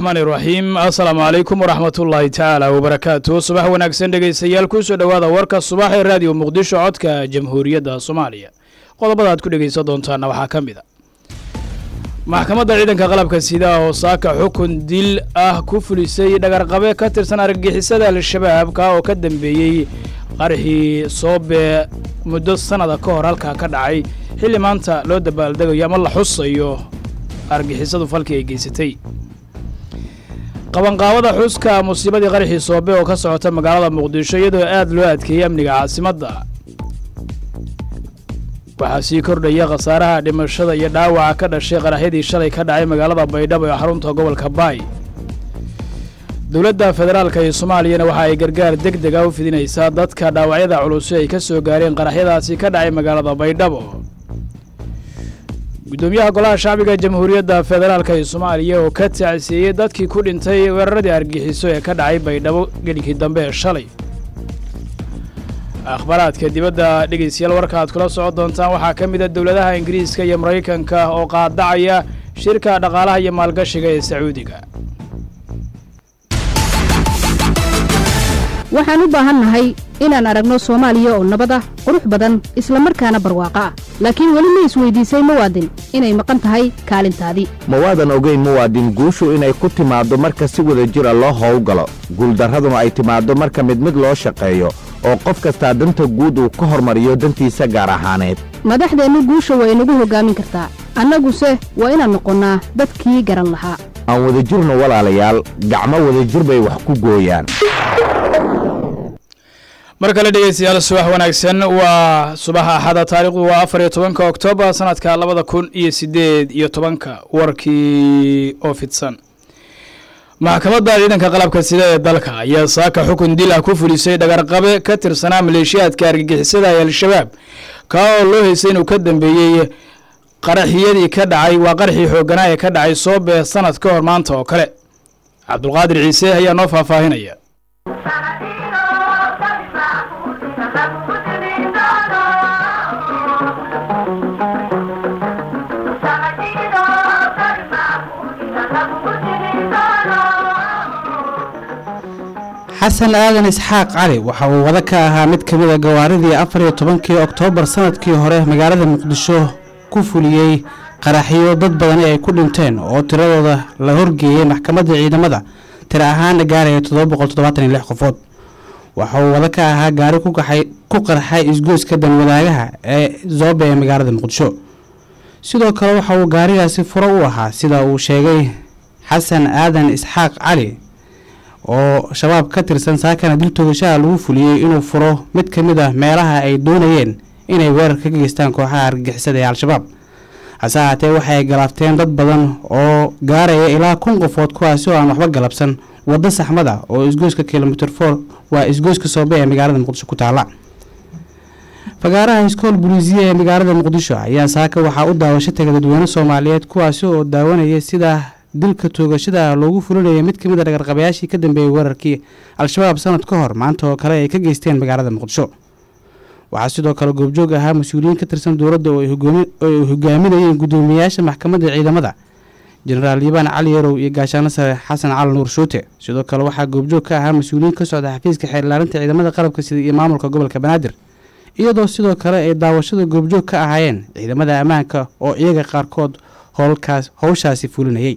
raxmaani raxiim assalaamu calaykum waraxmatullaahi tacaala wabarakaatu subax wanaagsan dhegaystayaal kusoo dhowaada warka subax ee raadiyo muqdisho codka jamhuuriyadda soomaaliya qodobada aad ku dhegaysan doontaana waxaa ka mid a maxkamadda ciidanka qalabka sida oo saaka xukun dil ah ku fulisay dhagarqabe ka tirsan argagixisada al-shabaab ka oo ka dambeeyey qarxii soobe muddo sannada ka hor halkaa ka dhacay xilli maanta loo dabaaldegayo ama la xusayo argixisadu falkii ay geysatay qabanqaabada xuska musiibadii qarxii soobe oo ka socota magaalada muqdisho iyadoo aad loo adkeeyey amniga caasimadda waxaa sii kordhaya khasaaraha dhimashada iyo dhaawaca ka dhashay qaraxyadii shalay ka dhacay magaalada baydhabo ee xarunta gobolka baay dowladda federaalka iyo soomaaliyana waxa ay gargaar deg dega u fidinaysaa dadka dhaawacyada culusi ay ka soo gaareen qaraxyadaasi ka dhacay magaalada baydhabo guddoomiyaha golaha shacbiga jamhuuriyadda federaalka iyo soomaaliya oo ka tacsiiyey dadkii ku dhintay weeraradii argixiso ee ka dhacay baydhabo gelinkii dambe ee shalay akhbaaraadka dibadda dhegaystayaal warka aad kula socon doontaan waxaa ka mid a dowladaha ingiriiska iyo maraykanka oo qaadacaya shirka dhaqaalaha iyo maalgashiga ee sacuudiga waxaan u baahannahay inaan aragno soomaaliya oo nabad ah qurux badan isla markaana barwaaqo ah laakiin weli ma isweydiisay muwaadin inay maqan tahay kaalintaadii ma waadan ogayn muwaadin guushu inay ku timaaddo marka si wada jira loo howlgalo guuldarraduna ay timaaddo marka mid mid loo shaqeeyo oo qof kastaa danta guud uu ka hormariyo dantiisa gaar ahaaneed madaxdeennu guusha waa inagu hoggaamin kartaa annaguse waa inaan noqonnaa dadkii garan lahaa aan wadajirno walaalayaal gacmo wadajir bay wax ku gooyaan mar kale dhegeystayaal subax wanaagsan waa subaxa axada taarikhdu waa afar iyo tobanka oktoobar sanadka labada kun iyo sideed iyo tobanka warkii oo fidsan maxkamadda ciidanka qalabka sida ee dalka ayaa saaka xukun dil ah ku fulisay dhagarqabe ka tirsanaa maleeshiyaadka argagixisada ee al-shabaab kaa oo loo heysay inuu ka dambeeyey qaraxiyadii ka dhacay waa qaraxii xooganaa ee ka dhacay soobe sanad ka hor maanta oo kale cabdulqaadir ciise ayaa noo faahfaahinaya xasan aadan isxaaq cali waxa uu wada ka ahaa mid ka mid a gawaaridii afar iyo tobankii oktoobar sanadkii hore magaalada muqdisho ku fuliyey qaraxyo dad badani ay ku dhinteen oo tiradooda la horgeeyey maxkamadda ciidamada tira ahaan gaaraya qofood waxa uu wada ka ahaa gaari ku qarxay isgoyska danwadaagaha ee zoobe ee magaalada muqdisho sidoo kale waxa uu gaarigaasi furo u ahaa sida uu sheegay xasan aadan isxaaq cali oo shabaab ka tirsan saakana dil toogashaha lagu fuliyey inuu furo mid ka mid ah meelaha ay doonayeen inay weerar ka geystaan kooxaha argagixisada ee al-shabaab hase ahaatee waxa ay galaafteen dad badan oo gaaraya ilaa kun qofood kuwaasi oo aan waxba galabsan waddo saxmada oo isgoyska kilomitr for waa isgoyska soobe ee magaalada muqdisho ku taala fagaaraha iskool buliisiya ee magaalada muqdisho ayaa saaka waxaa u daawasho tagay dadweyne soomaaliyeed kuwaasi oo daawanaya sida dilka toogashada loogu fulinaya mid kamid a dhagarqabayaashii ka dambeeyey weerarkii al-shabaab sanad ka hor maanta oo kale ay ka geysteen magaalada muqdisho waxaa sidoo kale goobjoog ahaa mas-uuliyiin ka tirsan dowladda oo ay hogaaminayeen guddoomiyayaasha maxkamadda ciidamada jenaraal yibaan cali yarow iyo gaashaano sare xasan cali nuur shuute sidoo kale waxaa goobjoog ka ahaa mas-uuliyiin ka socda xafiiska xeerlaarinta ciidamada qalabka sida iyo maamulka gobolka banaadir iyadoo sidoo kale ay daawashada goobjoog ka ahaayeen ciidamada ammaanka oo iyaga qaarkood howlkaas howshaasi fulinayay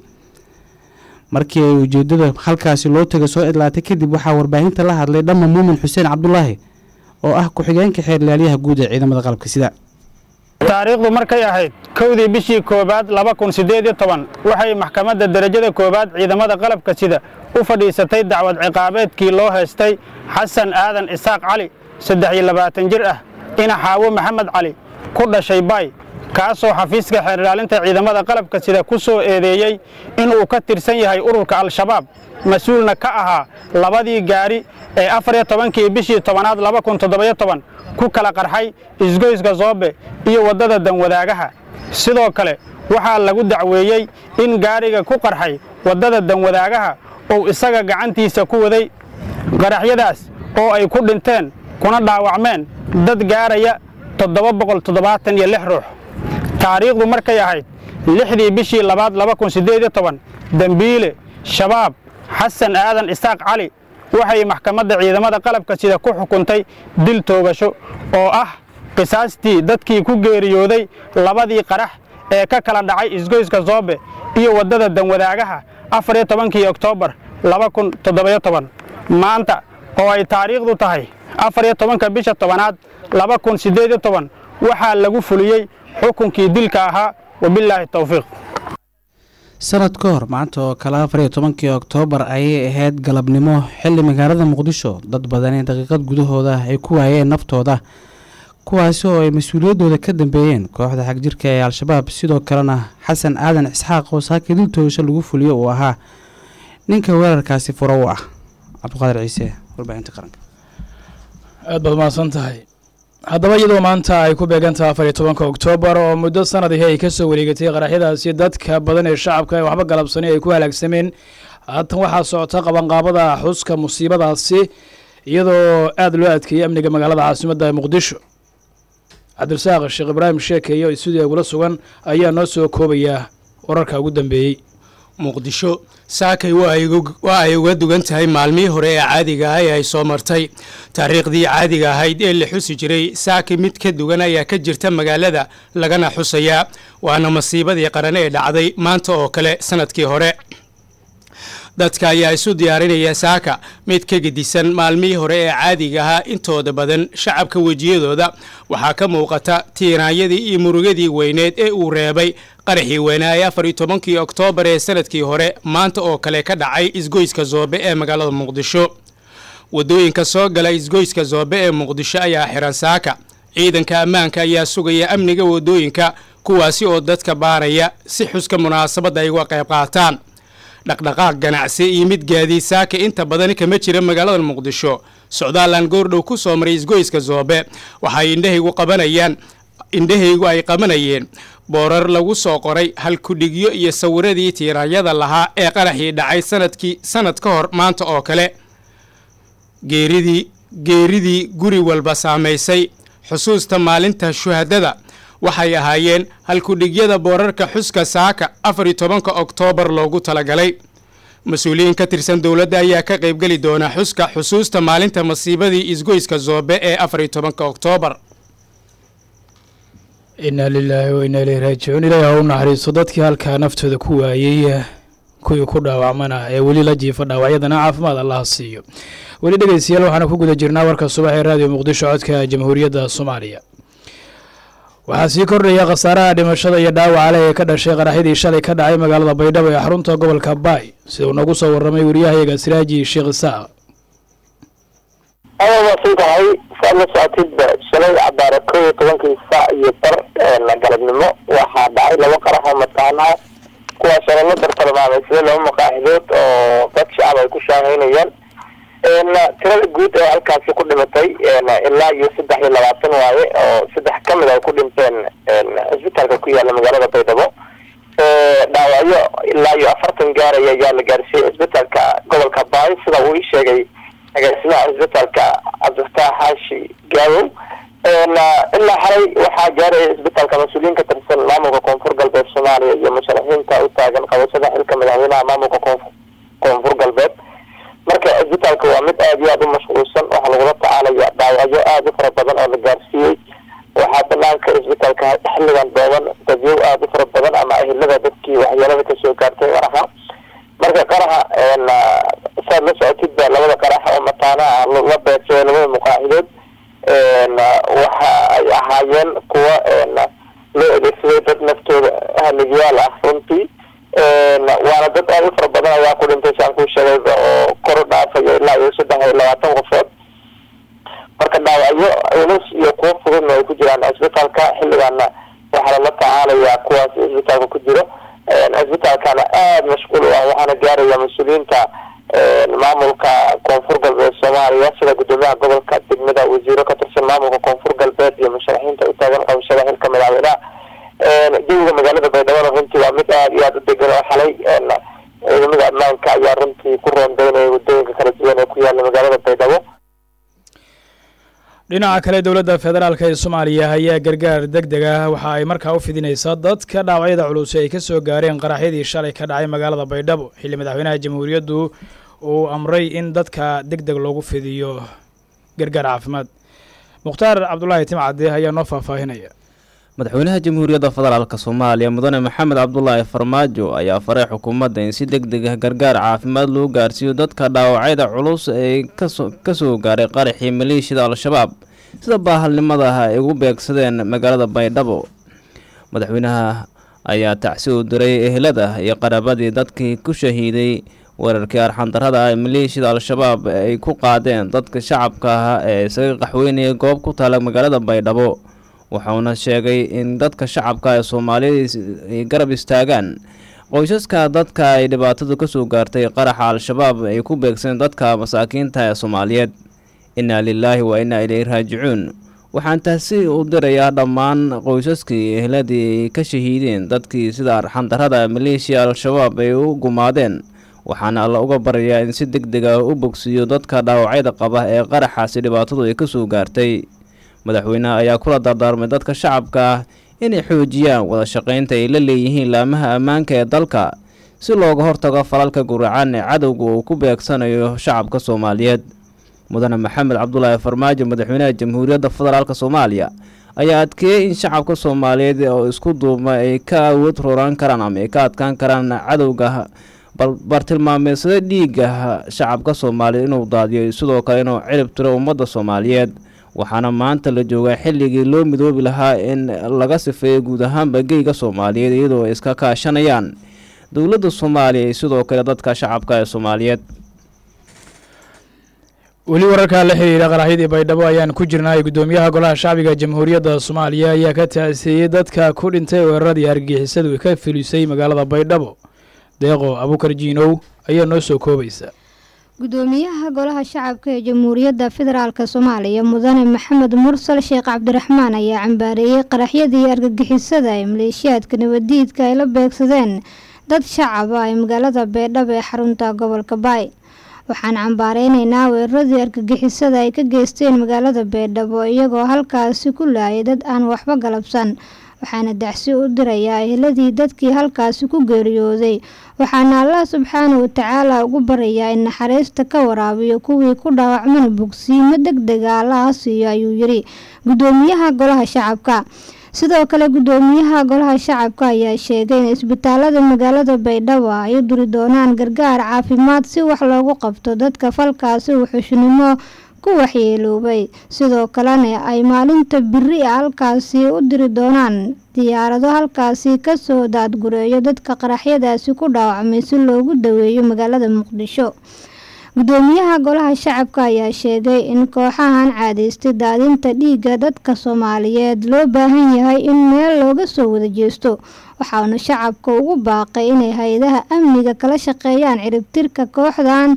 markii ay ujeedada halkaasi loo taga soo idlaatay kadib waxaa warbaahinta la hadlay dhamma muumin xuseen cabdulaahi oo ah ku-xigeenka xeerlaalyaha guud ee ciidamada qalabka sida taariikhdu markay ahayd kowdii bishii koowaad laba kun siddeed iyo toban waxay maxkamadda derajada koowaad ciidamada qalabka sida u fadhiisatay dacwad ciqaabeedkii loo haystay xasan aadan isaaq cali saddex iyo labaatan jir ah ina xaawo maxamed cali ku dhashay baay kaasoo xafiiska xeerlaalinta ciidamada qalabka sida ku soo eedeeyey inuu ka tirsan yahay ururka al-shabaab mas-uulna ka ahaa labadii gaari ee afar iyo tobankii bishii tobanaad laba kun toddobayo toban ku kala qarxay isgoyska zoobe iyo waddada danwadaagaha sidoo kale waxaa lagu dacweeyey in gaariga ku qarxay waddada danwadaagaha uu isaga gacantiisa ku waday qaraxyadaas oo ay ku dhinteen kuna dhaawacmeen dad gaaraya toddoba boqol toddobaatan iyo lix ruux taariikhdu markay ahayd lixdii bishii labaad laba kun siddeed iyo toban dembiile shabaab xasan aadan isaaq cali waxay maxkamadda ciidamada qalabka sida ku xukuntay dil toogasho oo ah qisaastii dadkii ku geeriyooday labadii qarax ee ka kala dhacay isgoyska soobe iyo waddada danwadaagaha afar iyo tobankii oktoobar laba kun toddobayo toban maanta oo ay taariikhdu tahay afar iyo tobanka bisha tobanaad laba kun siddeed iyo toban waxaa lagu fuliyey xukunkii dilka ahaa wabilaahi towfiiq sanad ka hor maanta oo kale afar iyo tobankii oktoobar ayay ahayd galabnimo xilli magaalada muqdisho dad badani daqiiqad gudahooda ay ku waayeen naftooda kuwaasi oo ay mas-uuliyaddooda ka dambeeyeen kooxda xagjirka ee al-shabaab sidoo kalena xasan aadan isxaaq oo saakii dil toogasho lagu fuliyo uu ahaa ninka weerarkaasi furo u ah cabdiqaadir ciise warbaahinta qaranka aad baad mahadsan tahay haddaba iyadoo maanta ay ku beegantaha afar iyo tobanka oktoobar oo muddo sanadihii ay ka soo wareegatay qaraxyadaasi dadka badan ee shacabka ee waxba galabsanay ay ku halaagsameen haatan waxaa socota qabanqaabada xuska musiibadaasi iyadoo aada loo adkeeyey amniga magaalada caasimadda ee muqdisho cabdirasaaq sheekh ibraahim sheekeeye oo stuudiga gula sugan ayaa noo soo koobaya wararka ugu dambeeyey muqdisho saakay waa ay uga dugan tahay maalmihii hore ee caadiga ah ee ay soo martay taariikhdii caadiga ahayd ee la xusi jiray saakay mid ka dugan ayaa ka jirta magaalada lagana xusayaa waana masiibadii qaran ee dhacday maanta oo kale sanadkii hore dadka ayaa isu diyaarinaya saaka mid ka gedisan maalmihii hore ee caadiga ahaa intooda badan shacabka wejiyadooda waxaa ka muuqata tiiraanyadii iyo murugadii weyneed ee uu reebay qaraxii weynaa ee afar iyo tobankii oktoobar ee sanadkii hore maanta oo kale ka dhacay isgoyska zoobe ee magaalada muqdisho waddooyinka soo gala isgoyska zoobe ee muqdisho ayaa xiran saaka ciidanka ammaanka ayaa sugaya amniga waddooyinka kuwaasi oo dadka baaraya si xuska munaasabadda ay uga qayb qaataan dhaqdhaqaaq ganacsi iyo mid gaadiid saaka inta badan kama jira magaalada muqdisho socdaalan goordhow ku soo maray isgoyska zoobe waxay indhahaygu qabanayaan indhahaygu ay qabanayeen boorar lagu soo qoray halkudhigyo iyo sawiradii tiiraanyada lahaa ee qaraxii dhacay sanadkii sanad ka hor maanta oo kale geeridii geeridii guri walba saamaysay xusuusta maalinta shuhadada waxay ahaayeen halkudhigyada boorarka xuska saaka afar iyo tobanka oktoobar loogu talagalay mas-uuliyiin ka tirsan dowladda ayaa ka qaybgeli doona xuska xusuusta maalinta masiibadii isgoyska zoobe ee afar iyo tobanka oktoobar inaa lilaahi wa inaa ilayhi raajicuun ilaahi ha u naxariisto dadkii halkaa naftooda ku waayey kuwii ku dhaawacmana ee weli la jiifa dhaawacyadana caafimaad allaha siiyo weli dhegeystayaal waxaana ku guda jirnaa warka subax ee raadiyo muqdisho codka jamhuuriyadda soomaaliya waxaa sii kordhaya khasaaraha dhimashada iyo dhaawaca leh ee ka dhashay qaraxyadii shalay ka dhacay magaalada baydhabo ee xarunta gobolka baay sida uu nagu soo warramay wariyahayaga siraaji sheekh isaaq ayaa waasan tahay saad la socotidba shalay cabaara kow iyo tobankii saac iyo bar galabnimo waxaa dhacay laba qarax oo mataana kuwaasoo lala dartalmaamay sida laba maqaaxidood oo dad shacab ay ku shaaheynayaan tirada guud ee halkaasi ku dhimatay ilaa iyo saddex iyo labaatan waaye oo saddex ka mid ay ku dhinteen cisbitaalka ku yaala magaalada baydhabo dhaawacyo ilaa iyo afartan gaaraya ayaa la gaarsiiyey cisbitaalka gobolka baay sida uu ii sheegay agaasimaha cisbitaalka cabdifataax xaashi gaawow ilaa xalay waxaa gaaraya cisbitaalka mas-uuliyiin ka tirsan maamulka koonfur galbeed soomaaliya iyo musharaxiinta u taagan qabashada xilka madaxweynaha maamulka koonfur koonfur galbeed marka cisbitaalka waa mid aada iyo aada u mashquulsan waxaa lagula tacaalaya dhaawacyo aada u fara badan oo la gaarsiiyey waxaa banaanka cisbitaalka xilligan dooban dadyow aada u fara badan ama ahilada dadkii waxyeelada kasoo gaartay qaraxa marka qaraxa saad la socotidba labada qaraxa oo mataanaha la beegsay labada muqaaxidood waxa ay ahaayeen kuwa loo adeegsaday dad naftooda haligyaal ah runtii waana dad aada u fara badan ayaa ku dhintay saan kuu sheegayba oo kor u dhaafaya ilaa iyo saddex iyo labaatan qofood marka dhaawacyo culus iyo kuwo fududna ay ku jiraan cisbitaalka xilligaana waxaa lala tacaalayaa kuwaas cisbitaalka ku jiro cisbitaalkana aada mashquul u ah waxaana gaaraya mas-uuliyiinta maamulka koonfur galbeed soomaaliya sida guddoomiyaha gobolka degmada wasiiro ka tirsan maamulka koonfur galbeed iyo musharaxiinta u taagan qabashada xilka madaxweynaha jawiga magaalada baydhabo runtii waa mid aada iyo aada u degan oo xalay ciidamada ammaanka ayaa runtii ku roondeynaya wadooyinka kala duwan ee ku yaala magaalada baydhabo dhinaca kale dowladda federaalk ee soomaaliya ayaa gargaar deg deg ah waxa ay markaa u fidinaysaa dadka dhaawacyada culus ay ka soo gaareen qaraxyadii shalay ka dhacay magaalada baydhabo xilli madaxweynaha jamhuuriyaddu uu amray in dadka deg deg loogu fidiyo gargaar caafimaad mukhtaar cabdulaahi timcade ayaa noo faahfaahinaya madaxweynaha jamhuuriyadda federaalk soomaaliya mudane maxamed cabdulaahi farmaajo ayaa faray xukuumadda in si deg deg ah gargaar caafimaad loo gaarsiiyo dadka dhaawacyada culus ee ka soo gaaray qaraxii maleeshiyada al-shabaab sida baahalnimada ah ay ugu beegsadeen magaalada baydhabo madaxweynaha ayaa tacsi u diray ehelada iyo qaraabadii dadkii ku shahiiday weerarkii arxandarrada ah ee maleeshiyada al-shabaab ay ku qaadeen dadka shacabka ah ee isaga qaxweynaya goob ku taala magaalada baydhabo wuxuuna sheegay in dadka shacabka ee soomaalida ay garab istaagaan qoysaska dadka ay dhibaatadu ka soo gaartay qaraxa al-shabaab ay ku beegsadeen dadka masaakiinta ee soomaaliyeed innaa lilaahi wa innaa ilayhi raajicuun waxaan taasi u dirayaa dhammaan qoysaskii ehladii ay ka shahiideen dadkii sida arxandarrada maleeshiya al-shabaab ay u gumaadeen waxaana alla uga baryayaa in si deg deg ah u bogsiiyo dadka dhaawacyada qaba ee qaraxaasi dhibaatadu ay ka soo gaartay madaxweyneha ayaa kula dardaarmay dadka shacabka ah inay xoojiyaan wada shaqaynta ay la leeyihiin laamaha ammaanka ee dalka si looga hortago falalka guracan ee cadowga uu ku beegsanayo shacabka soomaaliyeed mudane maxamed cabdulaahi farmaajo madaxweynaha jamhuuriyadda federaalk soomaaliya ayaa adkeeyey in shacabka soomaaliyeed oo isku duubma ay ka awood roraan karaan ama ay ka adkaan karaan cadowga bartilmaameedsada dhiiga shacabka soomaaliyeed inuu daadiyo sidoo kale inuu cirib tiro ummadda soomaaliyeed waxaana maanta la joogaa xilligii loo midoobi lahaa in laga sifeeyo guud ahaanba geyga soomaaliyeed iyadoo ay iska kaashanayaan dowladda soomaaliya iyo sidoo kale dadka shacabka ee soomaaliyeed weli wararkaa la xiriira qaraxyadii baydhabo ayaan ku jirnay guddoomiyaha golaha shacbiga jamhuuriyadda soomaaliya ayaa ka taaseeyey dadka ku dhintay weeraradii argagixisadu ka filisay magaalada baydhabo deeqo abukar jiinow ayaa noo soo koobaysa gudoomiyaha golaha shacabka ee jamhuuriyadda federaalk soomaaliya mudane maxamed mursal sheekh cabdiraxmaan ayaa cambaareeyey qaraxyadii argagixisada ee maleeshiyaadka nabadiidka ay la beegsadeen dad shacab ah ee magaalada beedhabo ee xarunta gobolka baay waxaan cambaareynayna weeraradii argagixisada ay ka geysteen magaalada beedhabo iyagoo halkaasi ku laayay dad aan waxba galabsan waxaana dacsi u dirayaa eheladii dadkii halkaasi ku geeriyooday waxaana allah subxaana watacaala ugu barayaa in naxariista ka waraabiyo kuwii ku dhaawacmana bogsiimo deg dega allaha siiyo ayuu yiri gudoomiyaha golaha shacabka sidoo kale gudoomiyaha golaha shacabka ayaa sheegay in isbitaalada magaalada baydhabo ay u duri doonaan gargaar caafimaad si wax loogu qabto dadka falkaasi wuxuushnimo ku waxyeeloobay sidoo kalena ay maalinta biri a halkaasi u diri doonaan diyaarado halkaasi kasoo daadgureeyo dadka qaraxyadaasi ku dhaawacmay si loogu daweeyo magaalada muqdisho gudoomiyaha golaha shacabka ayaa sheegay in kooxahan caadaystay daadinta dhiigga dadka soomaaliyeed loo baahan yahay in meel looga soo wada jeesto waxaana shacabka ugu baaqay inay hay-adaha amniga kala shaqeeyaan ciribtirka kooxdan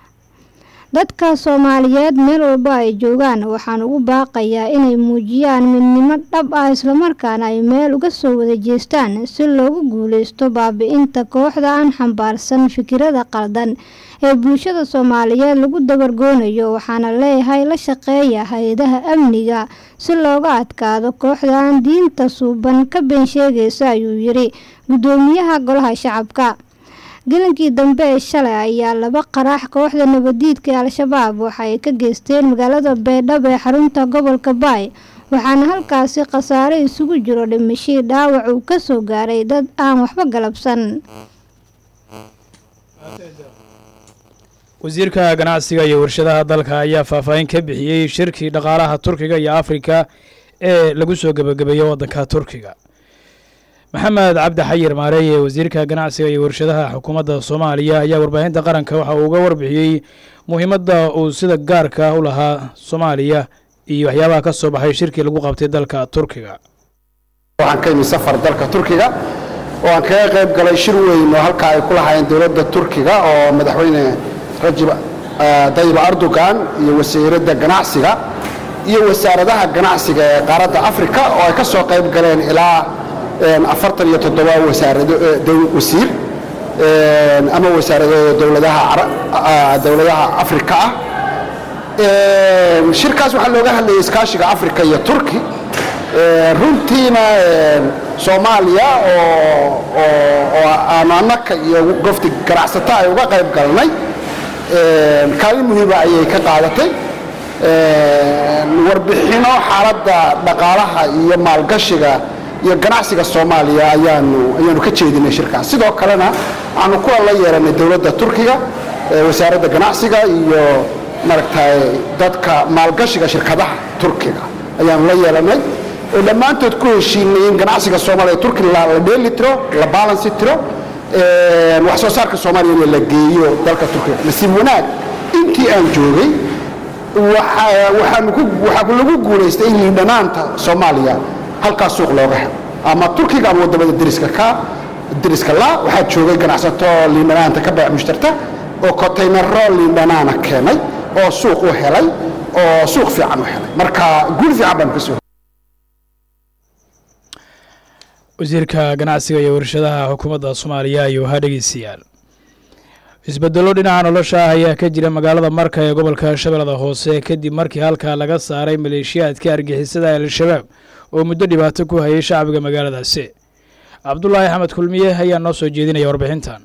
dadka soomaaliyeed meel walba ay joogaan waxaan ugu baaqayaa inay muujiyaan midnimo dhab ah islamarkaana ay meel uga soo wada jeestaan si loogu guuleysto baabi-inta kooxda aan xambaarsan fikirada qaldan ee bulshada soomaaliyeed lagu dabargoonayo waxaana leeyahay la shaqeeya hay-adaha amniga si looga adkaado kooxdan diinta suuban ka been sheegaysa ayuu yiri gudoomiyaha golaha shacabka gelinkii dambe ee shalay ayaa laba qaraax kooxda nabadiidka ee al-shabaab waxa ay ka geysteen magaalada beedhabo ee xarunta gobolka baay waxaana halkaasi khasaare isugu jiro dhimashii dhaawac uu ka soo gaaray dad aan waxba galabsan wasiirka ganacsiga iyo warshadaha dalka ayaa faahfaahin ka bixiyey shirkii dhaqaalaha turkiga iyo afrika ee lagu soo gebagabeeyey waddanka turkiga maxamed cabdi xayir maareeye wasiirka ganacsiga iyo warshadaha xukuumadda soomaaliya ayaa warbaahinta qaranka waxa uu uga warbixiyey muhiimadda uu sida gaarka u lahaa soomaaliya iyo waxyaabaha ka soo baxay shirkii lagu qabtay dalka turkiga waxaan ka imi safar dalka turkiga oo aan kaga qayb galay shir weyn oo halka ay ku lahaayeen dowladda turkiga oo madaxweyne rajib dayib erdogan iyo wasiiradda ganacsiga iyo wasaaradaha ganacsiga ee qaaradda afrika oo ay ka soo qayb galeen ilaa afartan iyo toddoba wasaarado wasiir ama wasaaradooda dowladaha dowladaha afrika ah shirkaas waxaa looga hadlayay iskaashiga afrika iyo turki runtiina soomaaliya oo aanu annaka iyo gofti ganacsato ay uga qayb galnay kaalin muhiima ayay ka qaadatay warbixino xaaladda dhaqaalaha iyo maalgashiga iyo ganacsiga soomaaliya ayaanu ayaanu ka jeedinay shirkaas sidoo kalena waxaanu kuwa la yeelanay dowladda turkiga wasaaradda ganacsiga iyo maaragtay dadka maalgashiga shirkadaha turkiga ayaanu la yeelanay oo dhammaantood ku heshiinay in ganacsiga soomaaliya turki la dheeli tiro la balansi tiro wax soo saarka soomaaliya in la geeyo dalka turkiga nasiib wanaag intii aan joogay waxaa lagu guulaystay in liidhanaanta soomaaliya halkaas suuq looga helo ama turkiga ama wadamada deriska ka deriska la waxaa joogay ganacsato liidhanaanta ka beec mushtarta oo kontaynaro liidhanaana keenay oo suuq u helay oo suuq fiican u helay marka guul fiican baanu ka soo wasiirka ganacsiga iyo warshadaha xukuumadda soomaaliya ayuu ahaa dhegeystayaal isbedelo dhinaca nolosha ah ayaa ka jira magaalada marka ee gobolka shabeellada hoose kadib markii halkaa laga saaray maleeshiyaadka argixisada al-shabaab oo muddo dhibaato ku hayay shacbiga magaaladaasi cabdulaahi axmed kulmiye ayaa noo soo jeedinaya warbixintan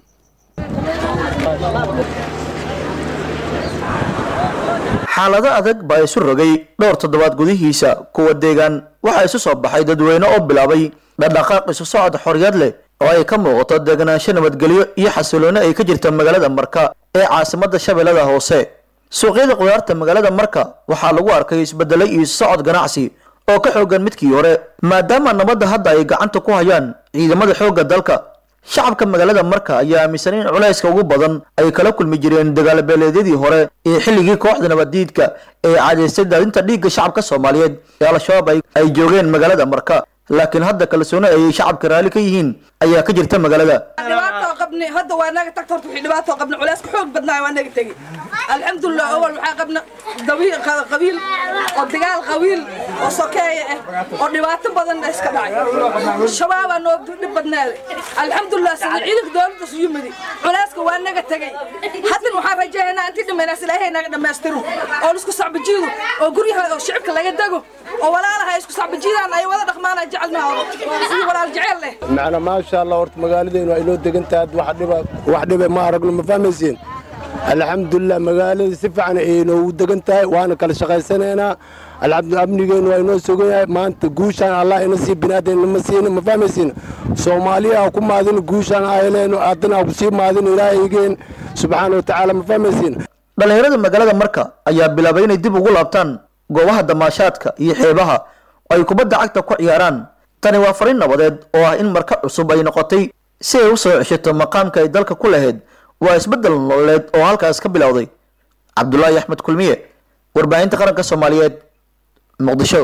xaalado adag baa isu rogay dhowr toddobaad gudihiisa kuwa deegaan waxaa isu soo baxay dadweyne oo bilaabay dhaqdhaqaaq isu socod xorriyad leh oo ay ka muuqato deganaansho nabadgelyo iyo xasilooni ay ka jirta magaalada marka ee caasimadda shabeellada hoose suuqyada qudaarta magaalada marka waxaa lagu arkay isbedelay iyo isu socod ganacsi oo ka xoogan midkii hore maadaama nabadda hadda ay gacanta ku hayaan ciidamada xoogga dalka shacabka magaalada marka ayaa aaminsan in culayska ugu badan ay kala kulmi jireen dagaalabeeleedyadii hore ee xilligii kooxda nabaddiidka ee cadaystay daadinta dhiigga shacabka soomaaliyeed ee al-shabaab ay joogeen magaalada marka laakiin hadda kalsooni ayay shacabka raalli ka yihiin ayaa ka jirta magaalada dhibaato qabni hadda waa naga tagta horta wixii dhibaato qabni culayska xoog badnaa waa naga tegi alxamdulilah awal waxaa qabna dabiil qabiil oo dagaal qabiil oo sokeeye ah oo dhibaato badan iska dhacay shabaabaa noo dhib badnaaday alxamdulilah sida ciidanka dowladda su yimidi culayska waa naga tegay haddan waxaan rajaynaynaa intii dhimaynaas ilaahay naga dhammaystiro oo isku sacbajiido oo guryaha oo shicibka laga dego oo walaalaha isku sacbajiidaan ay wada dhaqmaan ay jecelnaado sidii walaal jecel leh macna maasha allah horta magaaladeenu ay noo degan tahay wax dhiba wax dhiba ma aragno ma fahmaysiin alxamdulilah magaalada si fiican ay noogu degan tahay waana kala shaqaysanaynaa alxamdu amnigeenu waa inoo sugan yahay maanta guushaan allah ina sii binaadan ma siina ma fahmaysiin soomaaliya ku maadin guushaan ayleenu haddana ku sii maadin ilaahaygen subxaana watacaala ma fahmaysiin dhallinyarada magaalada marka ayaa bilaabay inay dib ugu laabtaan goobaha damaashaadka iyo xeebaha oo ay kubadda cagta ku ciyaaraan tani waa fariin nabadeed oo ah in marka cusub ay noqotay si ay u soo ceshato maqaamka ay dalka ku lahayd waa isbeddel nololeed oo halkaas ka bilowday cabdulaahi axmed kulmiye warbaahinta qaranka soomaaliyeed muqdisho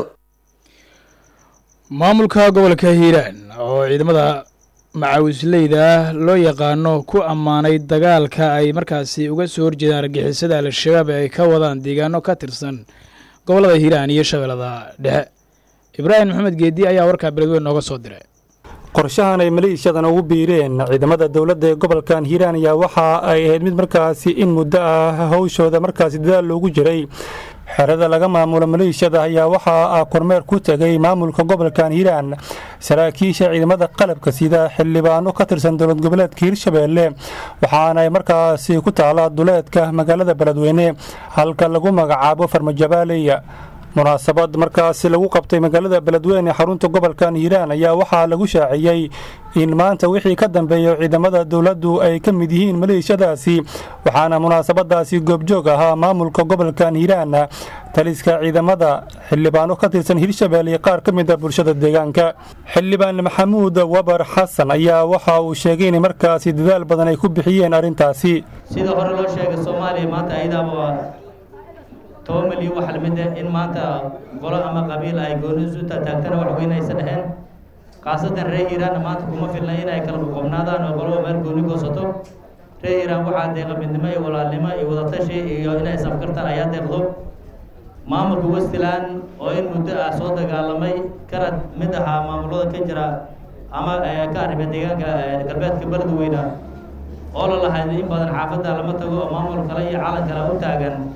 maamulka gobolka hiiraan oo ciidamada macawisleyda loo yaqaano ku ammaanay dagaalka ay markaasi uga soo horjeedaan argixisada al-shabaab ee ay ka wadaan deegaano ka tirsan gobollada hiiraan iyo shabeellada dhexe ibraahim maxamed geedi ayaa warkaa beledweyn nooga soo diray qorshahan ay maleeshiyadan ugu biireen ciidamada dowladda ee gobolkan hiiraan ayaa waxa ay ahayd mid markaasi in muddo ah hawshooda markaasi dadaal loogu jiray xerada laga maamulo maleeshiyada ayaa waxaa kormeer ku tegay maamulka gobolkan hiiraan saraakiisha ciidamada qalabka sida xildhibaano ka tirsan dowlad goboleedka hiirshabeelle waxaana ay markaasi ku taala duleedka magaalada beledweyne halka lagu magacaabo farmajabaaleya munaasabad markaasi lagu qabtay magaalada beledweyne xarunta gobolkan hiiraan ayaa waxaa lagu shaaciyey in maanta wixii ka dambeeya ciidamada dowladdu ay ka mid yihiin maleeshiyadaasi waxaana munaasabadaasi goobjoog ahaa maamulka gobolkan hiiraan taliska ciidamada xildhibaano ka tirsan hirshabelle qaar ka mid a bulshada deegaanka xildhibaan maxamuud wabar xasan ayaa waxa uu sheegay in markaasi dadaal badan ay ku bixiyeen arrintaasi sida hore loo sheegay soomaaliya maanta ayadaaba toban milyan waxa lamid ah in maanta golo ama qabiil ay gooni isu taagtana wax weyn aysan dhaheen khaasatan reer hiiraanna maanta kuma filna inay kala qoqobnaadaan oo qoloba meel gooni goosato reer hiiraan waxaa deeqa midnimo iyo walaalnimo iyo wadatashi iyo inay safkartaan ayaa deeqdo maamulka westland oo in muddo ah soo dagaalamay kana mid ahaa maamulada ka jira ama ka arrima deegaanka galbeedka beledweyne oo la lahayd in badan xaafadda lama tago oo maamul kale iyo calan kale u taagan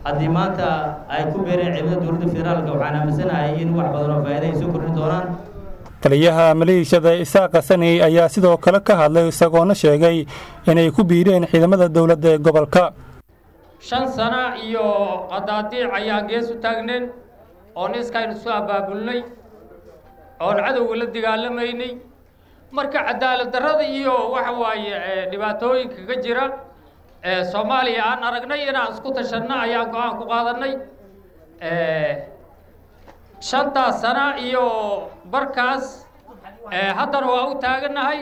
haddii maanta ay ku beereen ciidamada dowladda federaalka waxaan aaminsanahay in wax badan oo faa'iida ay soo kordhin doonaan taliyaha maleeshiyada isaaqa saney ayaa sidoo kale ka hadlay isagoona sheegay inay ku biireen ciidamada dowladda ee gobolka shan sano iyo qadaadiic ayaan gees u taagneen oon iskaynu soo abaabulnay oon cadowga la dagaalamaynay marka cadaalad darrada iyo waxa waaye dhibaatooyinka ka jira ee soomaaliya aan aragnay inaan isku tashanno ayaan go-aan ku qaadannay shantaas sana iyo barkaas haddana waa u taagannahay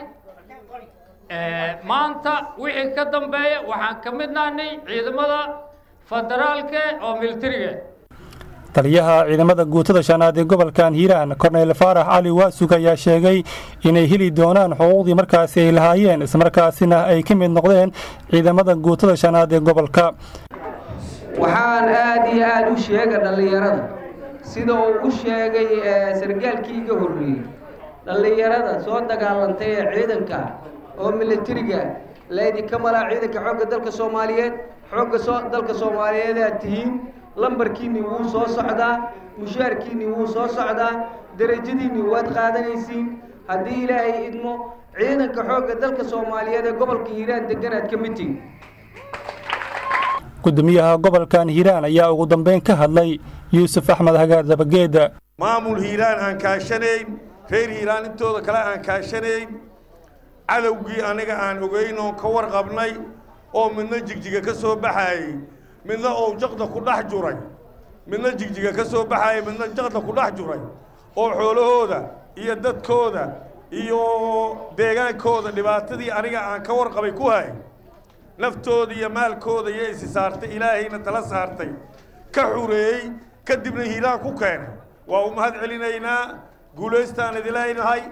maanta wixii ka dambeeya waxaan ka mid nahnay ciidamada federaalka oo militariga taliyaha ciidamada guutada shanaad ee gobolkan hiiraan korneyl faarax cali waasug ayaa sheegay inay heli doonaan xuquuqdii markaasi ay lahaayeen islamarkaasina ay ka mid noqdeen ciidamada guutada shanaad ee gobolka waxaan aad iyo aad u sheega dhallinyarada sida uu u sheegay sargaalkii iga horreeyey dhallinyarada soo dagaalantay ee ciidanka oo militariga laydinka malaa ciidanka xoogga dalka soomaaliyeed xoogga dalka soomaaliyeed aad tihiin lambarkiinni wuu soo socdaa mushaarkiinni wuu soo socdaa derajadiinni waad qaadanaysiin haddii ilaahay idmo ciidanka xoogga dalka soomaaliyeed ee gobolka hiiraan deganaad ka mid tihin gudoomiyaha gobolkan hiiraan ayaa ugu dambeyn ka hadlay yuusuf axmed hagaar dabageeda maamul hiiraan aan kaashanayn reer hiiraan intooda kale aan kaashanayn cadowgii aniga aan ogeyn oon ka warqabnay oo midna jigjiga ka soo baxaayey midna oo jaqda ku dhex juray midna jigjiga ka soo baxaayey midna jaqda ku dhex juray oo xoolahooda iyo dadkooda iyo deegaankooda dhibaatadii aniga aan ka warqabay ku hayay naftooda iyo maalkooda iyo isi saartay ilaahayna tala saartay ka xureeyey kadibna hiiraan ku keenay waa u mahad celinaynaa guulaystaan idileynahay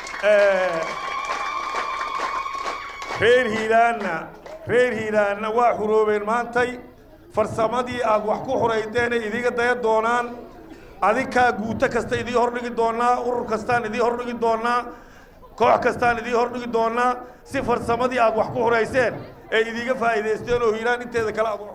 reer hiiraanna reer hiiraanna waa xuroobeen maantay farsamadii aad wax ku xuraydeena idiga daya doonaan adinkaa guuto kasta idii hordhigi doonaa urur kastaan idii hordhigi doonaa koox kastaan idii hordhigi doonaa si farsamadii aad wax ku xurayseen ee idiga faa'iidaysteen oo hiiraan inteeda kale aad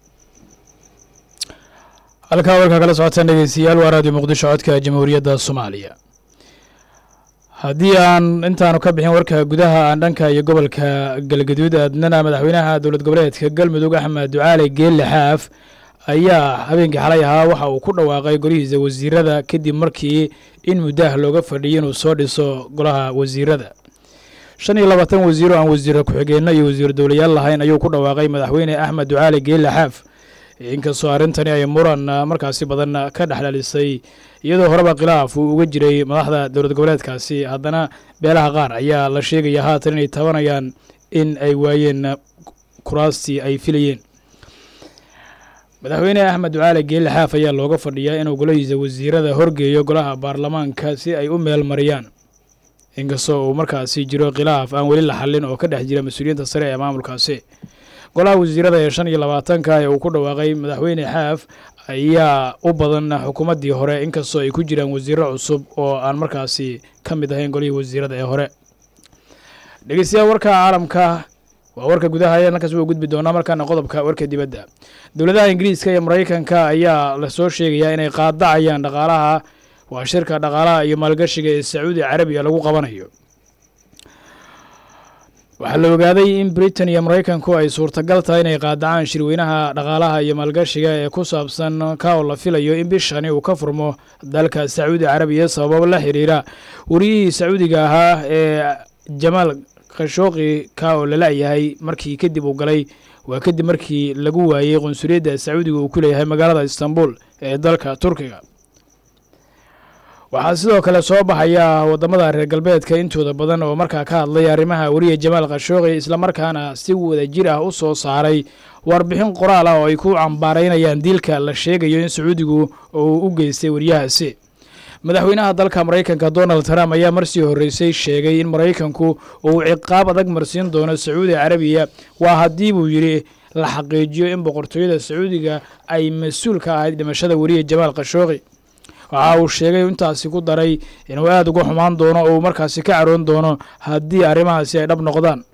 halkaa warkaa kala socotaan dhegeystayaal waa raadiyo muqdisho codka jamhuuriyadda soomaaliya haddii aan intaanu ka bixin warka gudaha aan dhanka iyo gobolka galgaduud aadnana madaxweynaha dowlad goboleedka galmudug axmed ducaale geelle xaaf ayaa habeenkii xalay ahaa waxa uu ku dhawaaqay golihiisa wasiirada kadib markii in muddaah looga fadhiyay inuu soo dhiso golaha wasiirada shan iyo labaatan wasiiro aan wasiira ku-xigeenno iyo wasiir dowlayaal lahayn ayuu ku dhawaaqay madaxweyne axmed ducaale geelle xaaf inkastoo arrintani ay muran markaasi badan ka dhexdhalisay iyadoo horeba khilaaf uu uga jiray madaxda dowlad goboleedkaasi haddana beelaha qaar ayaa la sheegaya haatan inay tabanayaan in ay waayeen kuraastii ay filayeen madaxweyne axmed ducaale geelle xaaf ayaa looga fadhiyaa inuu golahiisa wasiirada horgeeyo golaha baarlamaanka si ay u meel mariyaan inkastoo uu markaasi jiro khilaaf aan weli la xallin oo ka dhex jira mas-uuliyiinta sare ee maamulkaasi golaha wasiirada ee shan iyo labaatanka ee uu ku dhawaaqay madaxweyne xaaf ayaa u badan xukuumaddii hore inkastoo ay ku jiraan wasiiro cusub oo aan markaasi ka mid ahayn golihii wasiirada ee hore dhegeystayaal warka caalamka waa warka gudaha ayaan halkaas u gudbi doonaa markaana qodobka warka dibadda dowladaha ingiriiska iyo maraykanka ayaa lasoo sheegayaa inay qaadacayaan dhaqaalaha waa shirka dhaqaalaha iyo maalgashiga ee sacuudi carabiya lagu qabanayo waxaa la ogaaday in britain iyo maraykanku ay suurtagal tahay inay qaadacaan shirweynaha dhaqaalaha iyo maalgashiga ee ku saabsan ka oo la filayo in bishani uu ka furmo dalka sacuudi carabiya sababo la xiriira wariyihii sacuudiga ahaa ee jamaal khashooqi ka oo lala-yahay markii kadib uu galay waa kadib markii lagu waayey qunsuliyadda sacuudiga uu ku leeyahay magaalada istanbul ee dalka turkiga waxaa sidoo kale soo baxaya wadamada reer galbeedka intooda badan oo markaa ka hadlay arrimaha weriye jamaal khashooqi islamarkaana si wada jir ah u soo saaray warbixin qoraal ah oo ay ku cambaaraynayaan diilka la sheegayo in sacuudigu uu u geystay weriyahaasi madaxweynaha dalka maraykanka donald trump ayaa marsii horreysay sheegay in maraykanku uu ciqaab adag marsiin doono sacuudi carabiya waa haddii buu yidhi la xaqiijiyo in boqortooyada sacuudiga ay mas-uul ka ahayd dhimashada weriye jamaal khashooqi waxa uu sheegay intaasi ku daray inuu aada uga xumaan doono oo uu markaasi ka caroon doono haddii arrimahaasi ay dhab noqdaan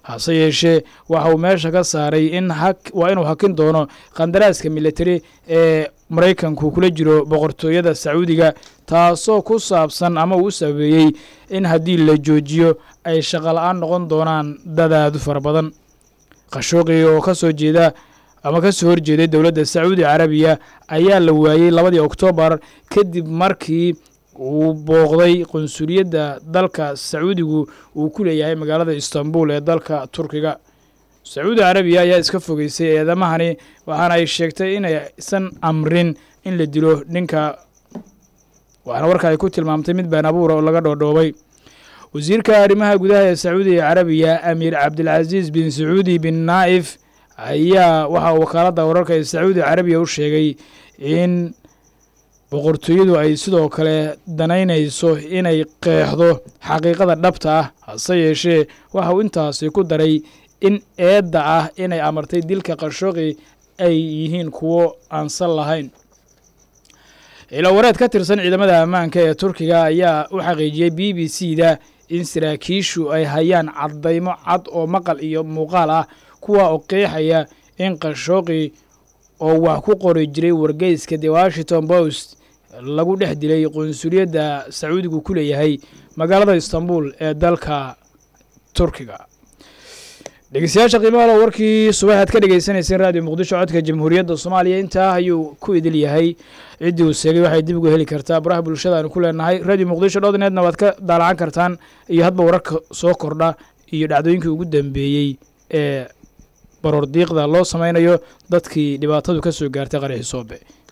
hase yeeshee waxa uu meesha ka saaray in waa inuu hakin doono qandaraaska militari ee maraykanku kula jiro boqortooyada sacuudiga taasoo ku saabsan ama uu u sabeeyey in haddii la joojiyo ay shaqola-aan noqon doonaan dadaadu fara badan khashooqi oo ka soo jeeda ama ka soo horjeeday dowladda sacuudi carabiya ayaa la waayey labadii oktoobar kadib markii uu booqday qunsuliyadda dalka sacuudigu uu ku leeyahay magaalada istanbul ee dalka turkiga sacuudi carabiya ayaa iska fogeysay eedamahani waxaana ay sheegtay inaysan amrin in la dilo ninka waxaana warka ay ku tilmaamtay mid been abuura oo laga dhoodhoobay wasiirka arrimaha gudaha ee sacuudiga carabiya amiir cabdilcasiis bin sacuudi bin naa'if ayaa waxaa wakaaladda wararka ee sacuudi carabiya u sheegay in boqortooyadu ay sidoo kale danaynayso inay qeexdo xaqiiqada dhabta ah hase yeeshee waxa uu intaasi ku daray in eedda ah inay amartay dilka qashooqi ay yihiin kuwo aansan lahayn ilawareed ka tirsan ciidamada ammaanka ee turkiga ayaa u xaqiijiyey b b c da in saraakiishu ay hayaan caddaymo cad oo maqal iyo muuqaal ah kuwa oo qeexaya in qashooqi oo wax ku qori jiray wargeyska the washington post lagu dhex dilay qunsuliyadda sacuudigu ku leeyahay magaalada istanbul ee dalka turkiga dhegeystayaasha qiimaha lo warkii subaxaad ka dhegeysaneyseen raadiyo muqdisho codka jamhuuriyadda soomaaliya intaa ayuu ku idil yahay ciddii uu seegay waxay dib uga heli kartaa baraha bulshada aanu ku leenahay radio muqdisho dhodneedna waad ka daalacan kartaan iyo hadba wararka soo kordha iyo dhacdooyinkii ugu dambeeyey ee baroor diiqda loo samaynayo dadkii dhibaatadu ka soo gaartay qaraxi soobe